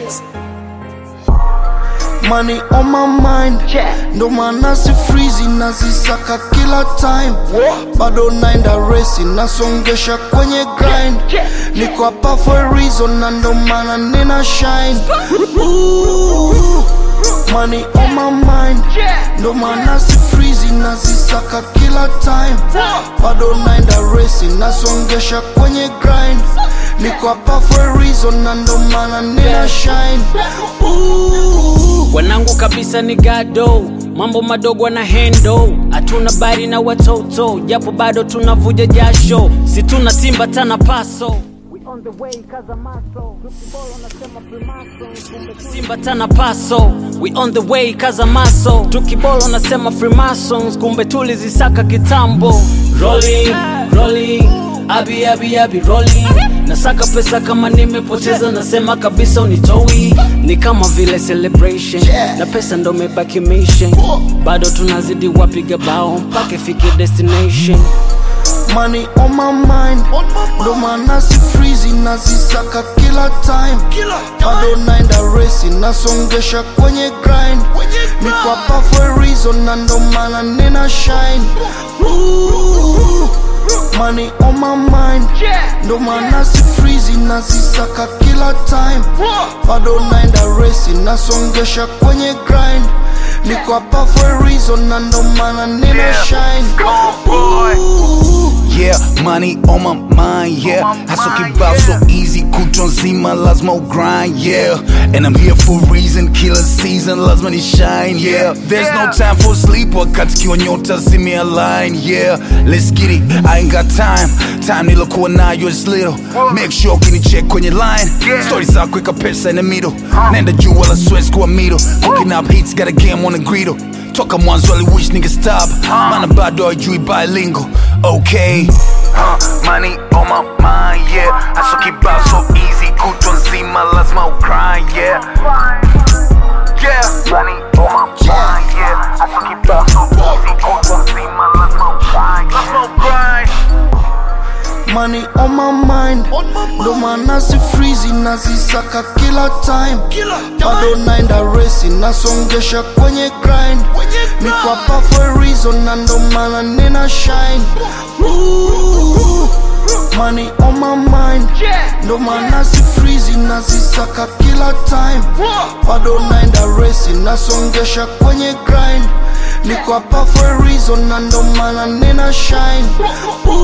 purchase. Money on my mind ndo maana si freezy nazisaka kila time bado naenda resi nasongesha kwenye grind niko hapa for a reason na ndo maana nina shine Ooh, money on my mind ndo maana si freezy nazisaka kila time bado naenda resi nasongesha kwenye grind niko hapa for a reason na ndo maana nina shine Ooh. wanangu kabisa ni gado mambo madogo na hendo hatuna bari na watoto japo bado tunavuja jasho si tuna timba tana paso simba tana paso we on the way kaza maso tukibolo nasema freemasons kumbe tulizisaka kitambo rolling rolling abi abi abi rolling nasaka pesa kama nimepoteza nasema kabisa unitoi ni kama vile celebration na pesa ndo mebaki mission bado tunazidi wapiga bao mpaka ifike destination money on my mind ndo maana si freezy nazisaka kila time bado naenda resi nasongesha kwenye grind niko hapa for a reason na ndo maana nina shine Ooh, money on my mind ndo maana si freezy nazisaka kila time bado naenda resi nasongesha kwenye grind niko hapa for a reason na ndo maana nina shine Ooh. Yeah, money on my mind, yeah. Hustle kibao so easy, kutwa nzima lazima grind, yeah. And I'm here for a reason, kila season lazima ni shine, yeah. There's no time for sleep, wakati kiwa nyota zimealign, yeah. Let's get it, I ain't got time. Time nilokuwa nayo is little. Make sure ukinicheck kwenye line. Story za kuweka pesa in the middle. Nenda juu wala sweats kuwa middle. Cooking up hits, got a game on the griddle. toka mwanzo aliwish nigga stop mana bado ajui bilingual okay uh, money on my mind yeah aso kibao so easy kutwa nzima lazima ukry yeah yeah money on my mind yeah aso kibao so easy kutwa nzima lazima ukry lazima ukry money on my mind ndo maana si freezy nazisaka kila time bado naenda resi nasongesha kwenye grind niko hapa for a reason na ndo maana nina shine Ooh, money on my mind ndo maana si freezy nazisaka kila time bado naenda resi nasongesha kwenye grind niko hapa for a reason na ndo maana nina shine Ooh,